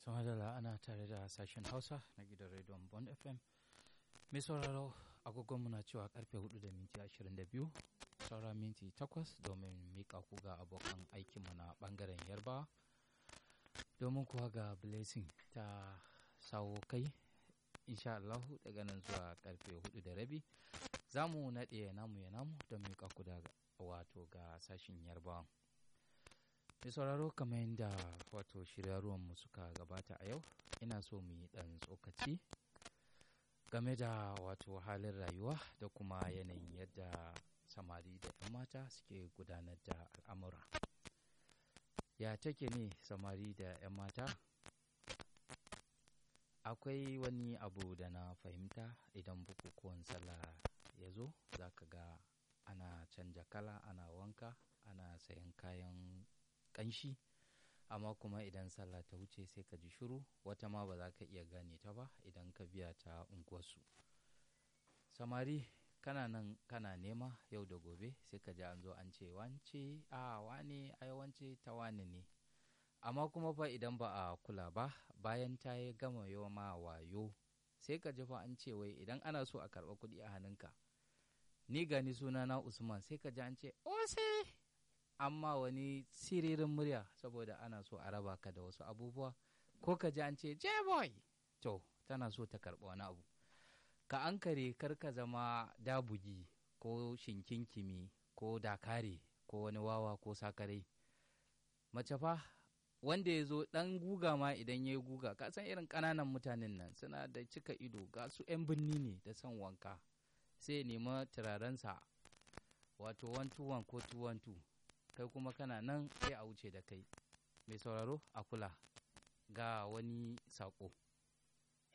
Samadala ana tare da sashen Hausa na gidan rediyon Bond FM. Mai sauraro agogonmu na cewa karfe 4 da minti 22 saura minti 8 domin mika ku ga abokan aikinmu na bangaren yarba domin kuwa ga blessing ta sawo kai insha Allah daga nan zuwa karfe 4 da rabi za mu naɗe namu ya namu don mika ku da wato ga sashen yarbawa. mai sauraro kamar yadda wato shiryaruwanmu suka gabata a yau ina so mu yi ɗan tsokaci game da wato halin rayuwa da kuma yanayin yadda samari da 'yan mata suke gudanar da al'amura ya take ne samari da 'yan mata akwai wani abu da na fahimta idan bukukuwan sallah ya zo za ka ga ana canja kala ana wanka ana sayan kayan ƙanshi amma kuma idan sallah ta wuce sai ka ji shiru wata ma ba za ka iya gane ta ba idan ka biya ta unguwarsu samari kana nan kana nema yau da gobe sai ka ji an zo an ce wance a wane ai wance ta wane ne amma kuma fa idan ba a kula ba bayan ta yi gama yawa ma wayo sai ka ji fa an ce wai idan ana so a karɓa kuɗi a hannunka ni gani sunana usman sai ka ji an ce ose amma wani siririn murya saboda ana so a raba ka da wasu abubuwa ko ka ji an ce boy to tana so ta karɓa wani abu ka an kare kar ka zama dabugi ko shinkinkimi ko dakare ko wani wawa ko sakare mace fa wanda ya zo ɗan guga ma idan ya yi guga ka san irin ƙananan mutanen nan suna da cika ido ga su 'yan birni ne da son wanka sai nema turarensa wato 121 ko 212 kai kuma kana nan sai a wuce da kai mai sauraro a kula ga wani saƙo